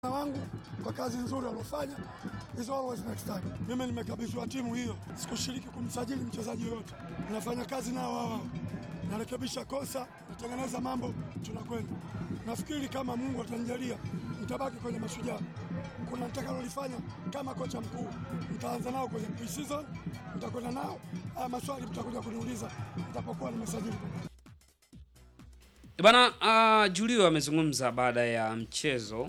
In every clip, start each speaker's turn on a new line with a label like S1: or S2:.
S1: wangu kwa kazi nzuri waliofanya is always next time. Mimi nimekabidhiwa timu hiyo, sikushiriki kumsajili mchezaji yoyote, nafanya kazi nao wao wao, narekebisha kosa, natengeneza mambo, tunakwenda. Nafikiri kama Mungu atanijalia, nitabaki kwenye Mashujaa. Kuna nitakalolifanya kama kocha mkuu, nitaanza nao kwenye pre-season, nitakwenda nao. Haya maswali mtakuja kuniuliza nitapokuwa nimesajili.
S2: Bana, uh, Julio amezungumza baada ya mchezo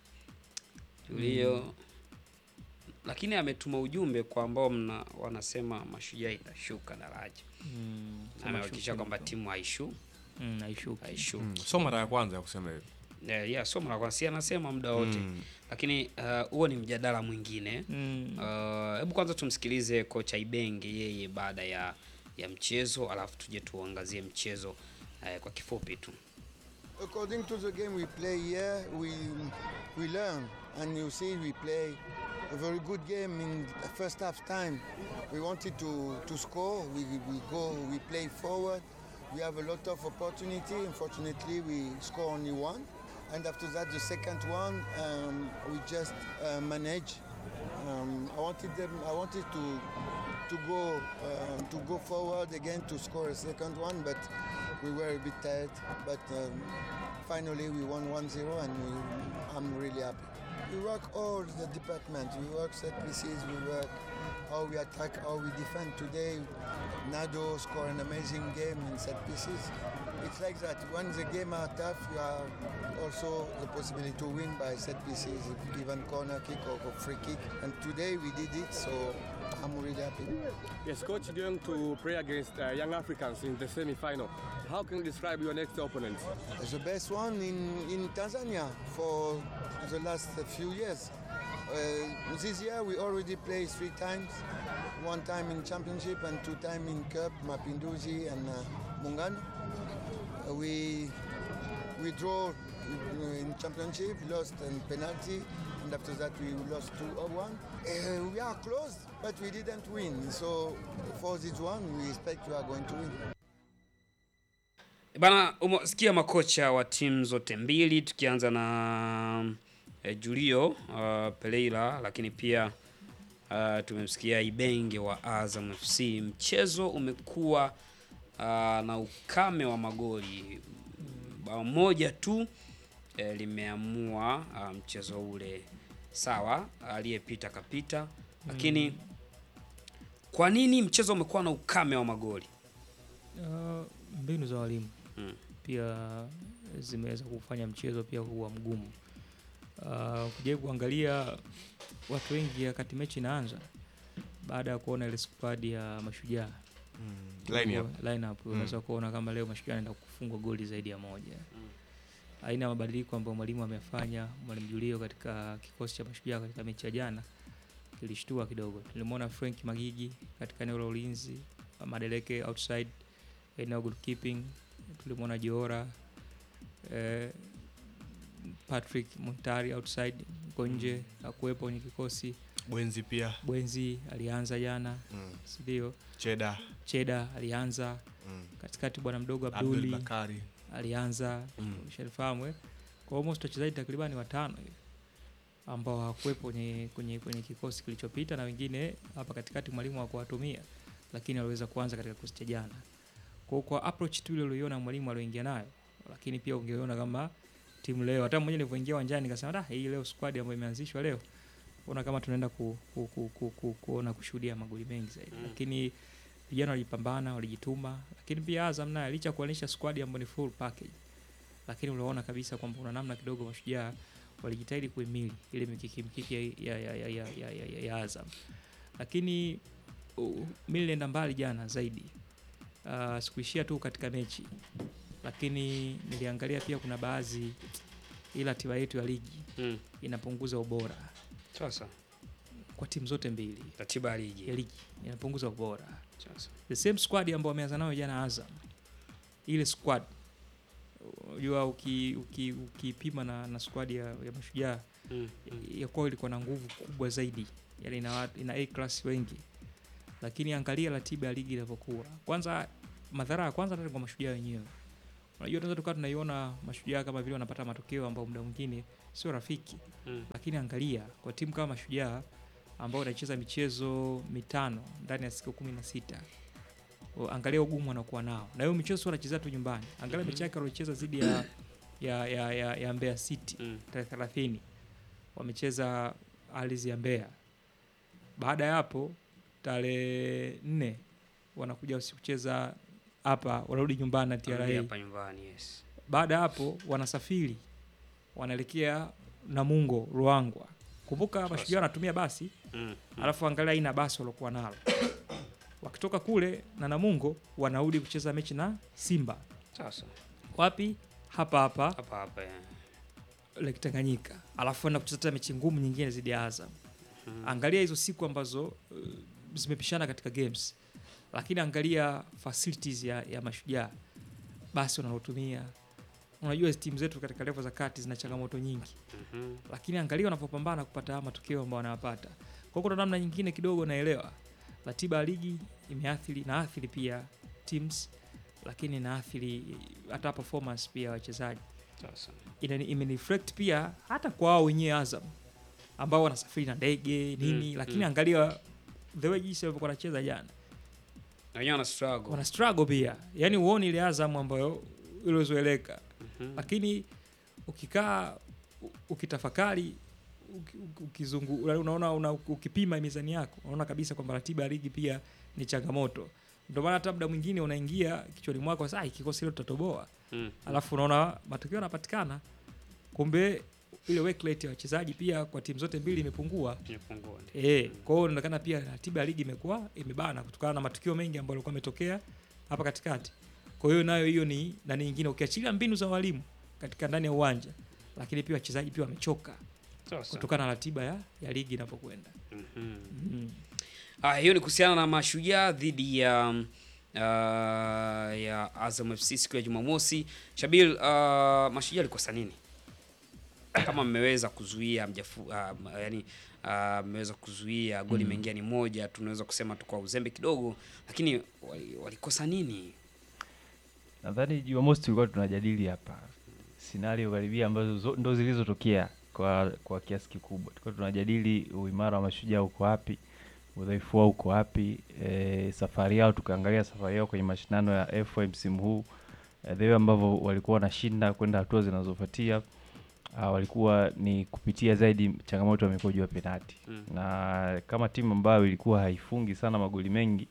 S2: Julio lakini ametuma ujumbe kwa ambao mna wanasema Mashujaa itashuka daraja.
S3: Mm,
S2: Amehakikisha kwamba timu haishu
S3: mm, haishuki.
S2: haishuki.
S4: Mm, so mara ya kwanza ya kusema hivyo.
S2: Yeah, yeah, so mara kwa si anasema muda wote
S4: Mm.
S2: lakini uh, huo ni mjadala mwingine.
S3: Mm.
S2: Uh, Hebu kwanza tumsikilize kocha Ibenge yeye baada ya ya mchezo, alafu tuje tuangazie mchezo uh, kwa kifupi tu.
S5: According to the game we play here, we we learn, and you see we play a very good game in the first half time. We wanted to, to score. We, we go, we play forward. We have a lot of opportunity. Unfortunately, we score only one. And after that, the second one, um, we just uh, manage. Um, I wanted them. I wanted to to go uh, to go forward again to score a second one, but we were a bit tired. But um, finally, we won 1-0, and we, I'm really happy. We work all the department. We work set pieces. We work how we attack, how we defend. Today, Nado scored an amazing game in set pieces. It's like that. When the game are tough, you have also the possibility to win by set pieces, even corner kick or or free kick. And today we did it, so I'm really happy.
S6: Yes, coach, you're going to play against uh, Young Africans in the semi-final. How can you describe your next opponent?
S5: the best one in, in Tanzania for the last few years. Uh, this year we already played three times, one time in championship and two time in cup, Mapinduzi and uh, Mungano. Uh, we we draw in championship, lost in penalty, and after that we lost 2-1. Uh, we are close, but we didn't win. So for this one, we expect we are going to win.
S2: Bana, umesikia makocha wa timu zote mbili, tukianza na eh, Julio uh, Pereira, lakini pia uh, tumemsikia Ibenge wa Azam FC. Mchezo umekuwa uh, na ukame wa magoli, bao moja tu eh, limeamua uh, mchezo ule. Sawa, aliyepita kapita, lakini kwa nini mchezo umekuwa na ukame wa magoli?
S3: Uh, mbinu za walimu
S2: Mm.
S3: pia zimeweza kufanya mchezo pia kuwa mgumu. Uh, ukijaribu kuangalia watu wengi wakati mechi inaanza, baada ya kuona ile squad ya Mashujaa
S4: Mm, line up.
S3: line up unaweza kuona kama leo Mashujaa anaenda kufungwa goli zaidi ya moja. Aina ya mabadiliko ambayo mwalimu amefanya mwalimu Julio katika kikosi cha Mashujaa katika mechi ya jana kilishtua kidogo. Tulimwona Frank Magigi katika eneo la ulinzi, Madeleke outside eneo goalkeeping, tulimwona Joora eh, Patrick Montari outside uko nje akuwepo kwenye kikosi.
S4: Bwenzi pia.
S3: Bwenzi alianza jana,
S4: Mm.
S3: si ndio?
S4: Cheda.
S3: Cheda alianza
S4: Mm.
S3: katikati, bwana mdogo
S4: Abdul
S3: Abduli
S4: Bakari.
S3: alianza
S4: Mm.
S3: ushalifahamu eh? Kwa almost wachezaji takribani watano hivi ambao hawakuwepo kwenye, kwenye, kwenye kikosi kilichopita na wengine hapa katikati mwalimu hakuwatumia, lakini waliweza kuanza katika kikosi cha jana. Kwa kwa approach tu ile uliyoiona mwalimu alioingia nayo, lakini pia ungeona kama timu leo, hata mmoja nilivyoingia uwanjani nikasema da, hii leo squad ambayo imeanzishwa leo ona kama tunaenda ku, ku, ku, ku, ku, kuona kushuhudia magoli mengi zaidi
S2: Mm.
S3: lakini vijana walijipambana, walijituma, lakini pia Azam naye licha ya kuonyesha squad ambayo ni full package, lakini unaona kabisa kwamba kuna namna kidogo Mashujaa walijitahidi kuhimili ile mikiki mikiki ya, ya, ya, ya, ya, ya, ya, ya Azam, lakini uh, mimi nilienda mbali jana zaidi. Uh, sikuishia tu katika mechi, lakini niliangalia pia kuna baadhi ila ratiba yetu ya ligi
S2: Mm.
S3: inapunguza ubora
S2: Sasa
S3: kwa timu zote mbili
S2: ratiba ya
S3: ya
S2: ligi
S3: ligi inapunguza ubora
S2: sasa.
S3: the same squad ambao wameanza nayo jana Azam, ile squad unajua uki, uki, ukipima na, na squad ya, ya Mashujaa
S2: Mm. Mm.
S3: ya kwao ilikuwa na nguvu kubwa zaidi, yani ina, watu- ina A class wengi, lakini angalia ratiba ya ligi ilivyokuwa. Kwanza madhara ya kwanza hata kwa Mashujaa wenyewe unajua tunaweza tukawa tunaiona mashujaa kama vile wanapata matokeo ambayo muda mwingine sio rafiki
S2: Mm.
S3: lakini angalia kwa timu kama mashujaa ambao wanacheza michezo mitano ndani ya siku kumi na sita O, angalia ugumu wanakuwa nao na hiyo michezo sio wanachezea tu nyumbani angalia
S2: Mhm.
S3: mechi yake waliocheza dhidi ya, ya, ya, ya, ya Mbeya City
S2: Mm.
S3: tarehe thelathini wamecheza ardhi ya Mbeya. Baada ya hapo tarehe nne wanakuja kucheza hapa, wanarudi nyumbani na
S2: Arudi
S3: TRA.
S2: hapa nyumbani yes.
S3: Baada ya hapo wanasafiri wanaelekea Namungo, Ruangwa. Kumbuka
S2: Sasa.
S3: mashujaa wanatumia basi,
S2: Mm. Mm.
S3: alafu angalia aina ya basi waliokuwa nalo. Wakitoka kule na Namungo wanarudi kucheza mechi na Simba.
S2: Sasa
S3: Wapi? Hapa hapa
S2: hapa hapa yeah.
S3: Lake Tanganyika, alafu enda kucheza tena mechi ngumu nyingine dhidi ya Azam.
S2: Mhm.
S3: Angalia hizo siku ambazo uh, zimepishana katika games, lakini angalia facilities ya, ya mashujaa basi wanalotumia. Unajua hizi timu zetu katika level za kati zina changamoto nyingi,
S2: Mhm.
S3: lakini angalia wanapopambana kupata haya matokeo ambayo wanayapata. Kwa hiyo kuna namna nyingine kidogo naelewa ratiba ya ligi imeathiri na athiri pia teams, lakini inaathiri hata performance pia ya wachezaji
S2: Sasa
S3: inani- imeniflect pia hata kwa wao wenyewe Azam ambao wanasafiri na ndege nini
S2: Mm,
S3: lakini
S2: mm.
S3: angalia the way jinsi walivyokuwa wanacheza jana
S2: na wenyewe wana struggle.
S3: wana struggle pia yani uone ile Azam ambayo iliozoeleka
S2: Mhm.
S3: lakini ukikaa u- ukitafakari uki- uki- ukizungu unaona una, ukipima mizani yako unaona kabisa kwamba ratiba ya ligi pia ni changamoto ndio maana hata muda mwingine unaingia kichwani mwako sasa "Ah, kikosi leo tutatoboa
S2: Mm.
S3: alafu unaona matokeo yanapatikana kumbe ile work rate ya wachezaji pia kwa timu zote mbili imepungua
S2: Imepungua, ndio.
S3: eh kwa hiyo inaonekana pia ratiba ya ligi imekuwa imebana kutokana na matukio mengi ambayo yalikuwa yametokea hapa katikati kwa hiyo nayo hiyo ni na nyingine ukiachilia mbinu za walimu katika ndani ya uwanja lakini pia wachezaji pia wamechoka
S2: Sasa.
S3: kutokana na ratiba ya, ya ligi inapokwenda
S2: Mhm.
S3: mm.
S2: Ah, hiyo ni kuhusiana na mashujaa dhidi ya mm, uh, ya Azam FC siku ya Jumamosi. Shabil, uh, mashujaa alikosa nini? Kama mmeweza kuzuia mjafu, uh, yani uh, mmeweza kuzuia goli
S7: Mm.
S2: imeingia ni moja, tunaweza kusema tu kwa uzembe kidogo, lakini wali- walikosa nini?
S7: Nadhani Jumamosi tulikuwa tunajadili hapa scenario karibia ambazo zo- ndo zilizotokea kwa kwa kiasi kikubwa. Tulikuwa tunajadili uimara wa mashujaa uko wapi, udhaifu wao uko wapi, e, safari yao, tukaangalia safari yao kwenye mashindano ya FA msimu huu e, the way ambavyo walikuwa wanashinda kwenda hatua zinazofuatia. Uh, walikuwa ni kupitia zaidi changamoto ya mikojo ya penati
S2: Mm.
S7: na kama timu ambayo ilikuwa haifungi sana magoli mengi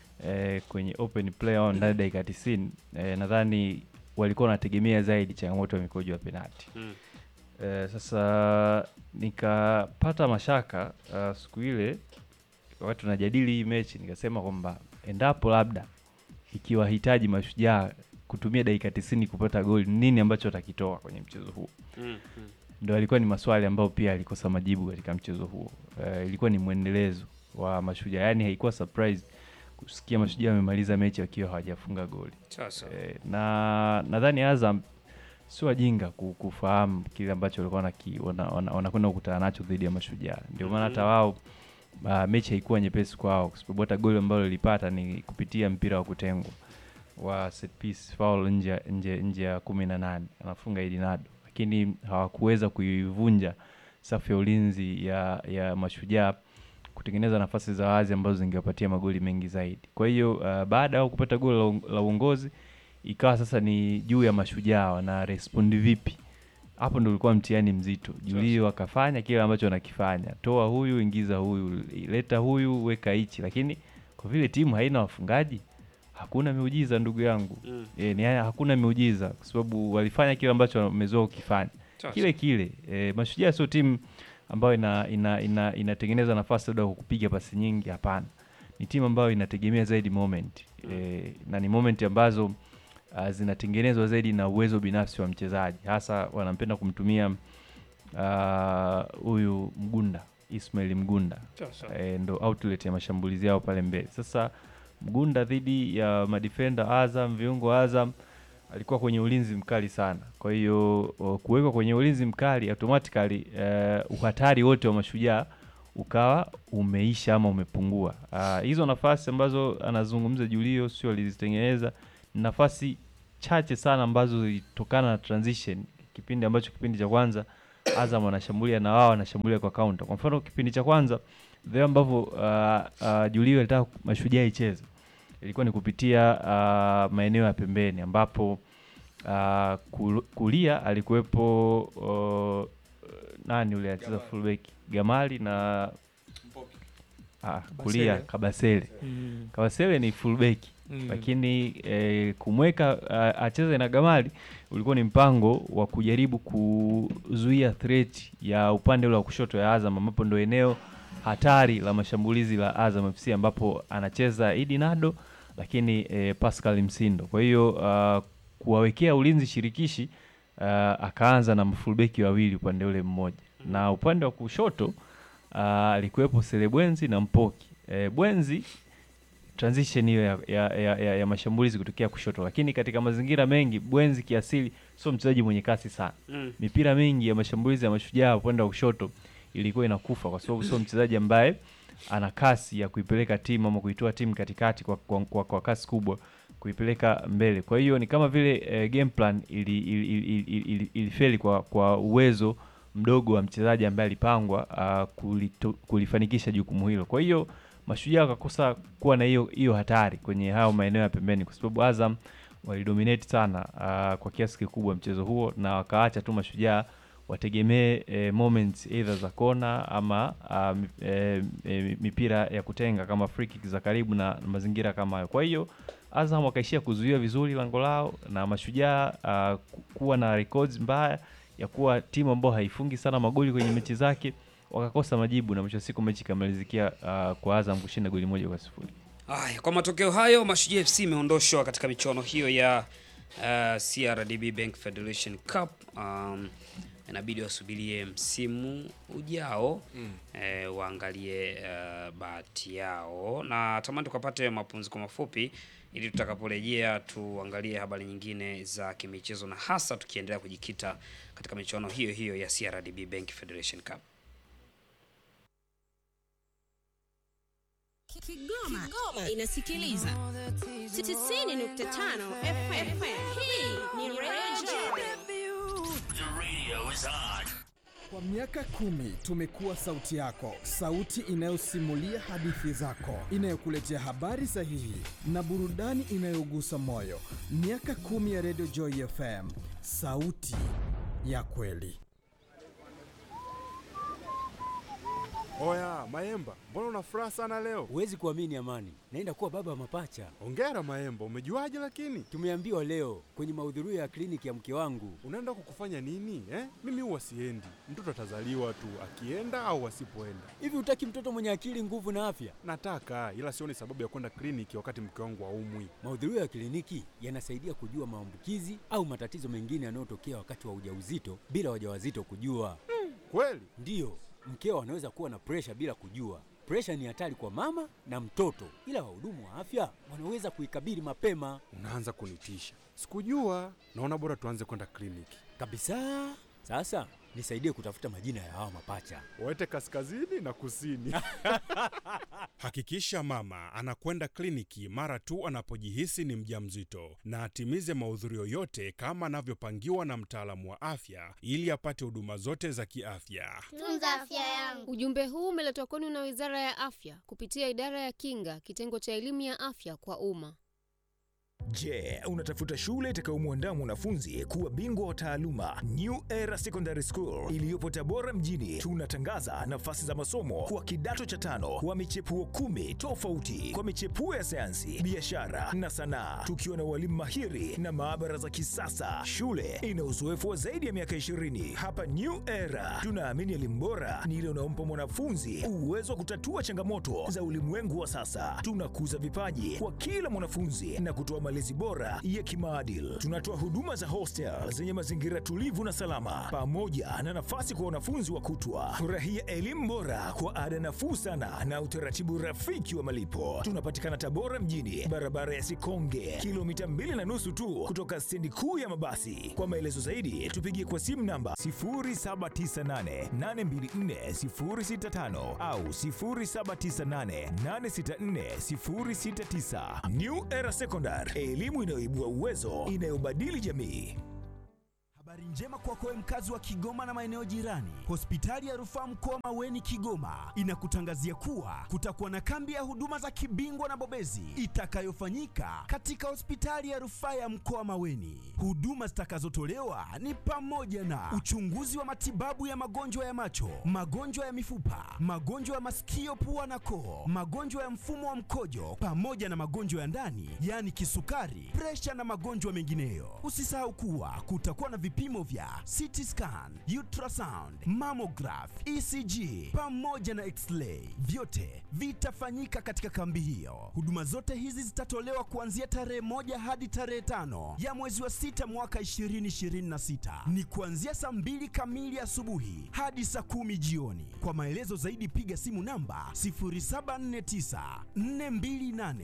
S7: eh, kwenye open play au ndani ya dakika 90 eh, nadhani walikuwa wanategemea zaidi changamoto ya mikojo ya penalti.
S2: Mm.
S7: Eh, sasa nikapata mashaka uh, siku ile wakati tunajadili hii mechi nikasema kwamba endapo labda ikiwahitaji mashujaa kutumia dakika 90 kupata goli, nini ambacho watakitoa kwenye mchezo huo?
S2: Mm. Mm.
S7: ndo alikuwa ni maswali ambayo pia alikosa majibu katika mchezo huo. Uh, ilikuwa ni mwendelezo wa mashujaa, yaani haikuwa surprise kusikia mashujaa wamemaliza mechi wakiwa hawajafunga goli.
S2: Sasa.
S7: Eh, na nadhani Azam sio wajinga ku- kufahamu kile ambacho walikuwa wanaki- wana- wana- wanakwenda kukutana nacho dhidi ya mashujaa. Ndio maana hata
S2: Mhm.
S7: wao uh, mechi haikuwa nyepesi kwao, kwa sababu hata goli ambalo lilipata ni kupitia mpira wa kutengwa wa set piece foul nje ya- nje nje ya kumi na nane anafunga Edinado, lakini hawakuweza kuivunja safu ya ulinzi ya ya mashujaa kutengeneza nafasi za wazi ambazo zingewapatia magoli mengi zaidi. Kwa hiyo uh, baada ya kupata goli la, uong- la uongozi ikawa sasa ni juu ya mashujaa wana respond vipi. Hapo ndo ulikuwa mtihani mzito. Julio akafanya kile ambacho anakifanya, toa huyu, ingiza huyu, leta huyu, weka hichi, lakini kwa vile timu haina wafungaji hakuna miujiza ndugu yangu.
S2: Mm.
S7: E, ni hakuna miujiza kwa sababu walifanya kile ambacho wamezoea kukifanya
S2: Sasa.
S7: kile kile. E, mashujaa sio timu ambayo ina, ina, ina, inatengeneza nafasi labda kwa kupiga pasi nyingi, hapana. Ni timu ambayo inategemea zaidi moment e, na ni moment ambazo uh, zinatengenezwa zaidi na uwezo binafsi wa mchezaji, hasa wanampenda kumtumia ah, huyu Mgunda Ismail Mgunda
S2: Sasa.
S7: e, ndo outlet ya mashambulizi yao pale mbele. Sasa Mgunda dhidi ya madefenda Azam, viungo Azam alikuwa kwenye ulinzi mkali sana. Kwa hiyo o, kuwekwa kwenye ulinzi mkali automatically uh, uhatari wote wa mashujaa ukawa umeisha ama umepungua. Ah, hizo nafasi ambazo anazungumza Julio sio alizitengeneza, ni nafasi chache sana ambazo zilitokana na transition, kipindi ambacho kipindi cha kwanza Azam wanashambulia na wao wanashambulia kwa counter. Kwa mfano kipindi cha kwanza vile ambavyo uh, uh, Julio alitaka mashujaa icheze ilikuwa ni kupitia uh, maeneo ya pembeni ambapo uh, kul- kulia alikuwepo uh, nani ule alicheza fullback Gamali na ah, kulia Kabasele.
S3: Mm.
S7: Kabasele ni fullback
S3: Mm.
S7: lakini eh, kumweka uh, acheze na Gamali ulikuwa ni mpango wa kujaribu kuzuia threat ya upande ule wa kushoto ya Azam ambapo ndo eneo hatari la mashambulizi la Azam FC ambapo anacheza Idi Nado lakini eh, Pascal Msindo. Kwa hiyo uh, kuwawekea ulinzi shirikishi uh, akaanza na mfulbeki wawili upande ule mmoja na upande wa kushoto uh, alikuwepo Selebwenzi na Mpoki. Eh, Bwenzi transition hiyo ya, ya, ya, ya, ya mashambulizi kutokea kushoto, lakini katika mazingira mengi Bwenzi kiasili sio mchezaji mwenye kasi sana.
S2: Mm.
S7: Mipira mingi ya mashambulizi ya mashujaa upande wa kushoto ilikuwa inakufa kwa sababu sio mchezaji ambaye ana kasi ya kuipeleka timu ama kuitoa timu katikati kwa, kwa, kwa, kwa kasi kubwa kuipeleka mbele. Kwa hiyo ni kama vile eh, game plan ili, ili, ili, ili, ili, ilifeli kwa, kwa uwezo mdogo wa mchezaji ambaye alipangwa uh, kulito, kulifanikisha jukumu hilo. Kwa hiyo mashujaa wakakosa kuwa na hiyo hiyo hatari kwenye hayo maeneo ya pembeni, kwa sababu Azam walidominate sana uh, kwa kiasi kikubwa mchezo huo na wakaacha tu mashujaa wategemee eh, moments either za kona ama uh, mi- eh, eh, mipira ya kutenga kama free kick za karibu na, na mazingira kama hayo. Kwa hiyo Azam wakaishia kuzuia vizuri lango lao na mashujaa uh, ku- kuwa na records mbaya ya kuwa timu ambayo haifungi sana magoli kwenye mechi zake wakakosa majibu na mwisho wa siku mechi ikamalizikia uh, kwa Azam kushinda goli moja kwa sifuri.
S2: Haya, kwa matokeo hayo Mashujaa FC imeondoshwa katika michuano hiyo ya uh, CRDB Bank Federation Cup. Um, inabidi wasubirie msimu ujao mm. eh, waangalie uh, bahati yao, na tamani tukapate mapumziko mafupi ili tutakaporejea tuangalie habari nyingine za kimichezo na hasa tukiendelea kujikita katika michuano hiyo hiyo ya CRDB Bank Federation Cup.
S8: Kigoma, Kigoma inasikiliza 90.5 FM. Hii ni Radio
S9: Kwa miaka kumi tumekuwa sauti yako, sauti inayosimulia hadithi zako, inayokuletea habari sahihi na burudani inayogusa moyo. Miaka kumi ya Radio Joy FM, sauti ya kweli.
S10: Oya Maemba, mbona una furaha sana leo?
S11: Huwezi kuamini Amani, naenda kuwa baba wa mapacha.
S10: Ongera Maemba, umejuaje lakini?
S11: Tumeambiwa leo kwenye mahudhurio ya kliniki ya mke wangu.
S10: Unaenda kukufanya nini eh? Mimi huwa siendi, mtoto atazaliwa tu akienda au asipoenda.
S11: Hivi hutaki mtoto mwenye akili, nguvu na afya?
S10: Nataka, ila sioni sababu ya kwenda kliniki wakati mke wangu haumwi.
S11: Mahudhurio ya kliniki yanasaidia kujua maambukizi au matatizo mengine yanayotokea wakati wa ujauzito bila wajawazito kujua.
S10: Kweli?
S11: Ndiyo, mkeo anaweza kuwa na presha bila kujua. Presha ni hatari kwa mama na mtoto, ila wahudumu wa afya wanaweza kuikabili mapema
S10: Unaanza kunitisha. Sikujua. Naona bora tuanze kwenda kliniki.
S11: kabisa. Sasa nisaidie kutafuta majina ya hawa mapacha.
S10: Wete kaskazini na kusini.
S12: Hakikisha mama anakwenda kliniki mara tu anapojihisi ni mjamzito na atimize mahudhurio yote kama anavyopangiwa na mtaalamu wa afya ili apate huduma zote za kiafya.
S13: Tunza afya yangu. Ujumbe huu umeletwa kwenu na Wizara ya Afya kupitia Idara ya Kinga, kitengo cha elimu ya afya kwa umma.
S14: Je, unatafuta shule itakayomwandaa mwanafunzi kuwa bingwa wa taaluma? New Era Secondary School iliyopo Tabora mjini, tunatangaza nafasi za masomo kwa kidato cha tano wa michepuo kumi tofauti kwa michepuo ya sayansi, biashara na sanaa, tukiwa na walimu mahiri na maabara za kisasa. Shule ina uzoefu wa zaidi ya miaka 20. Hapa New Era tunaamini elimu bora ni ile unaompa mwanafunzi uwezo wa kutatua changamoto za ulimwengu wa sasa. Tunakuza vipaji kwa kila mwanafunzi na kutoa malezi bora ya kimaadili. Tunatoa huduma za hostel zenye mazingira tulivu na salama, pamoja na nafasi kwa wanafunzi wa kutwa. Furahia elimu bora kwa ada nafuu sana na utaratibu rafiki wa malipo. Tunapatikana Tabora mjini, barabara ya Sikonge, kilomita mbili na nusu tu kutoka stendi kuu ya mabasi. Kwa maelezo zaidi, tupigie kwa simu namba 0798824065 au 0798864069. New Era Secondary, elimu inayoibua uwezo, inayobadili jamii.
S15: Habari njema kwako wewe mkazi wa Kigoma na maeneo jirani. Hospitali ya Rufaa Mkoa Maweni Kigoma inakutangazia kuwa kutakuwa na kambi ya huduma za kibingwa na bobezi itakayofanyika katika hospitali ya Rufaa ya Mkoa Maweni. Huduma zitakazotolewa ni pamoja na uchunguzi wa matibabu ya magonjwa ya macho, magonjwa ya mifupa, magonjwa ya masikio, pua na koo, magonjwa ya mfumo wa mkojo pamoja na magonjwa ya ndani, yaani kisukari, presha na magonjwa mengineyo. Usisahau kuwa kutakuwa na vipimo vya CT scan, ultrasound, mammograph, ECG pamoja na x-ray. Vyote vitafanyika katika kambi hiyo. Huduma zote hizi zitatolewa kuanzia tarehe moja hadi tarehe tano ya mwezi wa sita mwaka 2026. Ni kuanzia saa mbili kamili asubuhi hadi saa kumi jioni. Kwa maelezo zaidi piga simu namba 0749 428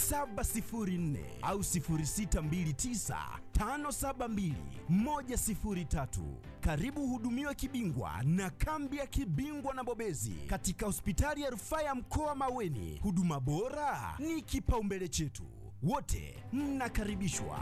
S15: 704 au 0629 572 103. Karibu hudumiwe kibingwa na kambi ya kibingwa na bobezi katika hospitali ya rufaa ya mkoa Maweni. Huduma bora ni kipaumbele chetu, wote mnakaribishwa.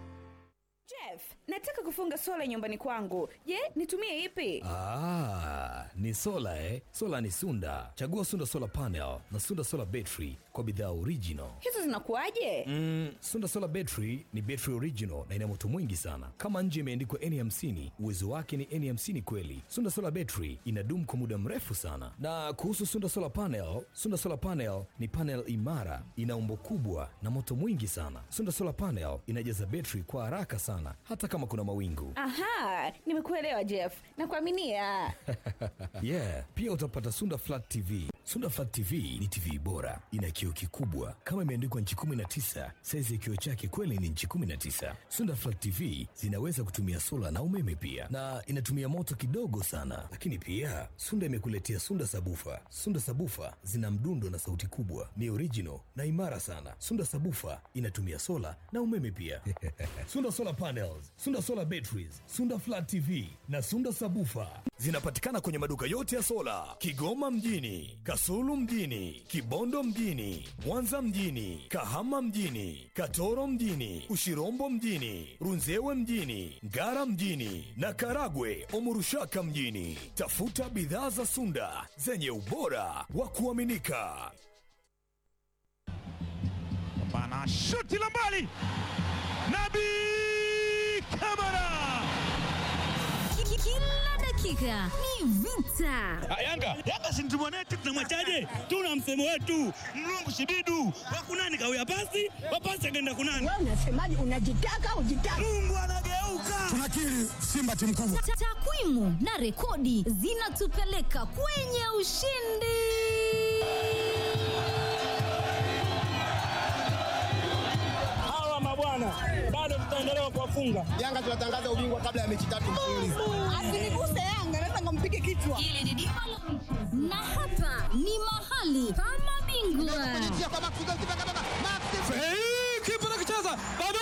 S16: Jeff, nataka kufunga sola nyumbani kwangu. Je, nitumie ipi?
S17: Ah, ni sola eh? Sola ni Sunda. Chagua Sunda Solar Panel na Sunda Solar Battery kwa bidhaa original.
S16: Hizo zinakuwaje?
S17: Mm, Sunda Solar Battery ni battery original na ina moto mwingi sana. Kama nje imeandikwa N50, uwezo wake ni N50 kweli. Sunda Solar Battery inadumu kwa muda mrefu sana. Na kuhusu Sunda Solar Panel, Sunda Solar Panel ni panel imara, ina umbo kubwa na moto mwingi sana. Sunda Solar Panel inajaza battery kwa haraka sana hata kama kuna mawingu.
S16: Aha, nimekuelewa Jeff. Nakuaminia.
S17: yeah, pia utapata Sunda Flat TV. Sunda Flat TV ni TV bora, ina kioo kikubwa kama imeandikwa nchi 19. Saizi ya kioo chake kweli ni nchi 19. Sunda Flat TV zinaweza kutumia sola na umeme pia, na inatumia moto kidogo sana. Lakini pia Sunda imekuletea Sunda Sabufa. Sunda Sabufa zina mdundo na sauti kubwa, ni original na imara sana. Sunda Sabufa inatumia sola na umeme pia. Sunda Solar Panels, Sunda Solar Batteries, Sunda Flat TV na Sunda Sabufa zinapatikana kwenye maduka yote ya sola Kigoma mjini, Kasulu mjini, Kibondo mjini, Mwanza mjini, Kahama mjini, Katoro mjini, Ushirombo mjini, Runzewe mjini, Ngara mjini na Karagwe Omurushaka mjini. Tafuta bidhaa za Sunda zenye ubora wa kuaminika.
S18: Bana shuti la mbali, Nabi Kamara.
S19: Kila dakika ni vita.
S20: Yanga Yanga si mtu mwanetu, tunamwachaje? Tuna msemo wetu mlungu shibidu wakunani kawia pasi wapasi akaenda kunani.
S19: Wewe unasemaje? Unajitaka ujitaka.
S20: Mungu anageuka.
S1: Tunakiri Simba timu kubwa.
S19: Ta- Takwimu na rekodi zinatupeleka kwenye ushindi.
S20: Hawa mabwana bado tutaendelea kuwafunga.
S21: Yanga tunatangaza ubingwa kabla ya mechi tatu mfululizo.
S19: Asiniguse Yanga, naweza ngampige kichwa. Hili ni dimba la- na hapa ni mahali pa mabingwa.
S20: Kipa nakicheza bado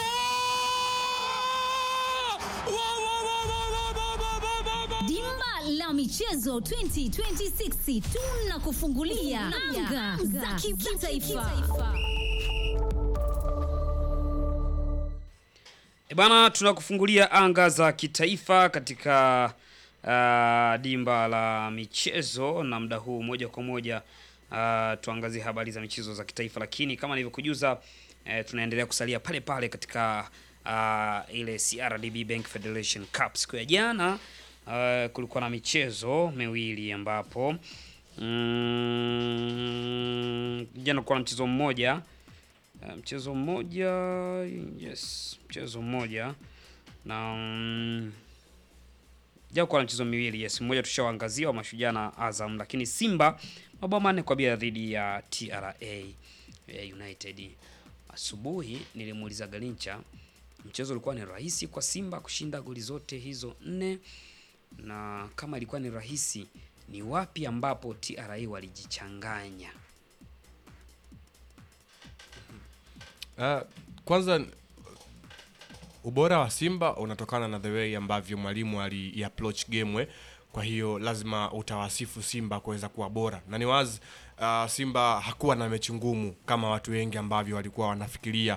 S19: Dimba la michezo 2026 tunakufungulia anga za kitaifa.
S2: E bana, tunakufungulia anga za kitaifa katika uh, dimba la michezo na muda huu moja kwa moja uh, tuangazie habari za michezo za kitaifa, lakini kama nilivyokujuza eh, tunaendelea kusalia pale pale katika uh, ile CRDB Bank Federation Cup. Siku ya jana uh, kulikuwa na michezo miwili ambapo mm, jana kulikuwa na mchezo mmoja Uh, mchezo mmoja yes, mchezo mmoja na mm, jakuwa na mchezo miwili yes, mmoja tushawaangazia wa Mashujaa na Azam, lakini Simba mabao manne kwa bila dhidi ya TRA eh, United. Asubuhi nilimuuliza Galincha, mchezo ulikuwa ni rahisi kwa Simba kushinda goli zote hizo nne, na kama ilikuwa ni rahisi, ni wapi ambapo TRA walijichanganya?
S4: Uh, kwanza ubora wa Simba unatokana na the way ambavyo mwalimu ali approach game. Kwa hiyo lazima utawasifu Simba kuweza kuwa bora, na ni wazi uh, Simba hakuwa na mechi ngumu kama watu wengi ambavyo walikuwa wanafikiria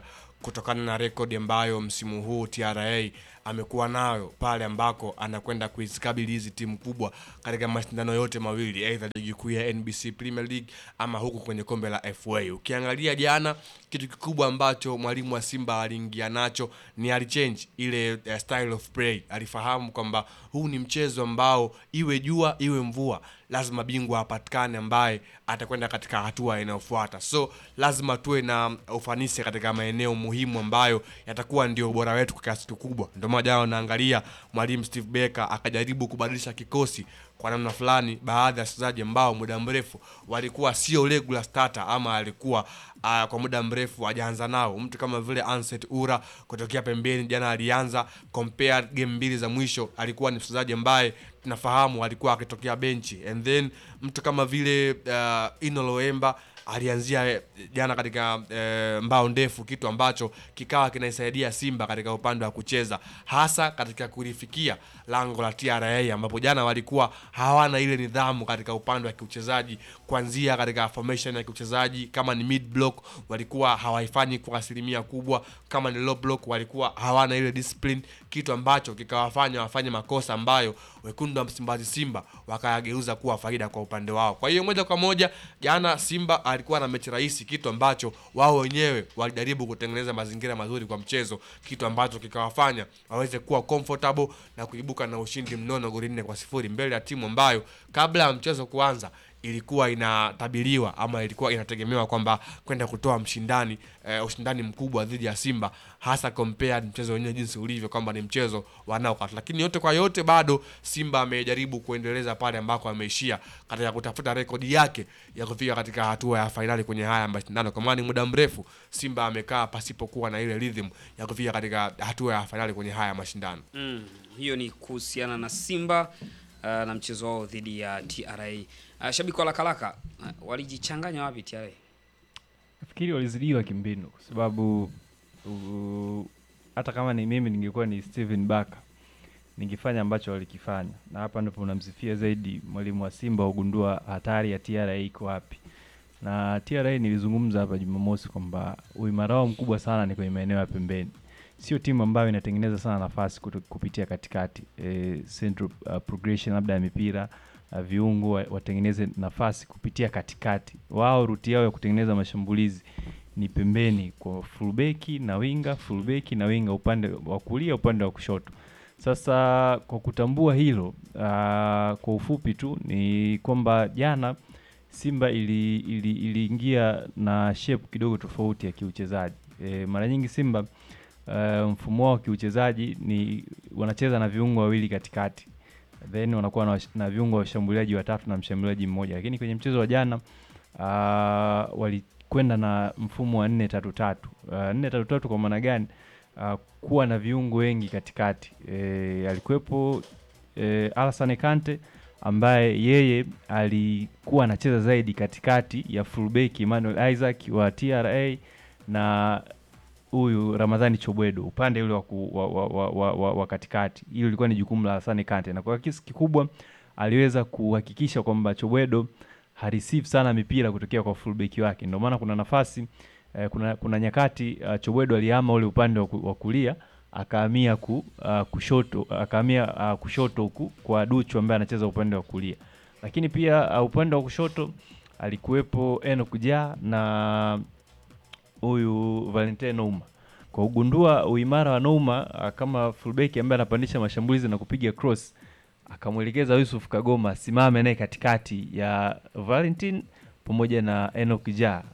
S4: kutokana na rekodi ambayo msimu huu TRA amekuwa nayo pale ambako anakwenda kuzikabili hizi timu kubwa katika mashindano yote mawili, aidha ligi kuu ya NBC Premier League ama huku kwenye kombe la FA. Ukiangalia jana, kitu kikubwa ambacho mwalimu wa Simba aliingia nacho ni alichange ile uh, style of play. Alifahamu kwamba huu ni mchezo ambao iwe jua iwe mvua lazima bingwa apatikane ambaye atakwenda katika hatua inayofuata. So lazima tuwe na ufanisi katika maeneo muhimu ambayo yatakuwa ndio ubora wetu kwa kiasi kikubwa. Ndio maana jana unaangalia mwalimu Steve Barker akajaribu kubadilisha kikosi kwa namna fulani, baadhi ya wachezaji ambao muda mrefu walikuwa sio regular starter ama alikuwa uh, kwa muda mrefu hajaanza nao. Mtu kama vile Anset Ura kutokea pembeni, jana alianza compare game mbili za mwisho, alikuwa ni mchezaji ambaye tunafahamu alikuwa akitokea benchi, and then mtu kama vile uh, Ino Loemba alianzia eh, jana katika eh, mbao ndefu, kitu ambacho kikawa kinaisaidia Simba katika upande wa kucheza, hasa katika kulifikia lango la TRA, ambapo jana walikuwa hawana ile nidhamu katika upande wa kiuchezaji, kuanzia katika formation ya kiuchezaji. Kama ni mid block walikuwa hawaifanyi kwa asilimia kubwa, kama ni low block walikuwa hawana ile discipline, kitu ambacho kikawafanya wafanye makosa ambayo wekundu wa Msimbazi Simba wakayageuza kuwa faida kwa upande wao. Kwa hiyo moja kwa moja jana Simba alikuwa na mechi rahisi, kitu ambacho wao wenyewe walijaribu kutengeneza mazingira mazuri kwa mchezo, kitu ambacho kikawafanya waweze kuwa comfortable na kuibuka na ushindi mnono goli nne kwa sifuri mbele ya timu ambayo kabla ya mchezo kuanza ilikuwa inatabiriwa ama ilikuwa inategemewa kwamba kwenda kutoa mshindani eh, ushindani mkubwa dhidi ya Simba, hasa compared mchezo wenyewe jinsi ulivyo kwamba ni mchezo wa knockout. Lakini yote kwa yote, bado Simba amejaribu kuendeleza pale ambako ameishia katika kutafuta rekodi yake ya kufika katika hatua ya fainali kwenye haya mashindano, kwa maana ni muda mrefu Simba amekaa pasipokuwa na ile rhythm ya kufika katika hatua ya fainali kwenye haya mashindano.
S2: Mm, hiyo ni kuhusiana na Simba uh, na mchezo wao dhidi ya TRA. Uh, shabiki wa Lakalaka uh, walijichanganya wapi TRA?
S7: nafikiri walizidiwa kimbinu kwa sababu u- hata kama ni mimi ningekuwa ni Steven Barker ningefanya ambacho walikifanya, na hapa ndipo unamsifia zaidi mwalimu wa Simba ugundua hatari ya TRA iko wapi. Na TRA nilizungumza hapa Jumamosi kwamba uimara wao mkubwa sana ni kwenye maeneo ya pembeni. Sio timu ambayo inatengeneza sana nafasi kuto- kupitia katikati e, central uh, progression labda ya mipira uh, viungo wa- watengeneze nafasi kupitia katikati. Wao ruti yao ya kutengeneza mashambulizi ni pembeni kwa fullbeki na winga, fullbeki na winga, upande wa kulia, upande wa kushoto. Sasa kwa kutambua hilo, uh, kwa ufupi tu ni kwamba jana Simba ili, ili, iliingia na shape kidogo tofauti ya kiuchezaji. E, mara nyingi Simba uh, mfumo wao wa kiuchezaji ni wanacheza na viungo wawili katikati then wanakuwa na, wash- na viungo wa washambuliaji watatu na mshambuliaji mmoja, lakini kwenye mchezo wa jana uh, walikwenda na mfumo wa nne tatu tatu. Uh, nne tatu tatu kwa maana gani? Uh, kuwa na viungo wengi katikati. E, alikuwepo e, Alassane Kante ambaye yeye alikuwa anacheza zaidi katikati ya fullback Emmanuel Isaac wa TRA na huyu Ramadhani Chobwedo upande ule wa, ku, wa, wa, wa, wa, wa, wa katikati. Hilo lilikuwa ni jukumu la Hasani Kante, na kwa kiasi kikubwa aliweza kuhakikisha kwamba Chobwedo hareceive sana mipira kutokea kwa fullback wake. Ndio maana kuna nafasi eh, kuna, kuna nyakati uh, Chobwedo alihama ule upande wa, ku, wa kulia akahamia ku, uh, kushoto akahamia uh, kushoto huku kwa Duchu ambaye anacheza upande wa kulia, lakini pia uh, upande wa kushoto alikuwepo Enoch Jah na huyu Valentin Nouma. Kwa kugundua uimara wa Nouma ah, kama fullback ambaye anapandisha mashambulizi na kupiga cross, akamwelekeza Yusuf Kagoma asimame naye katikati ya Valentin pamoja na Enoch Jah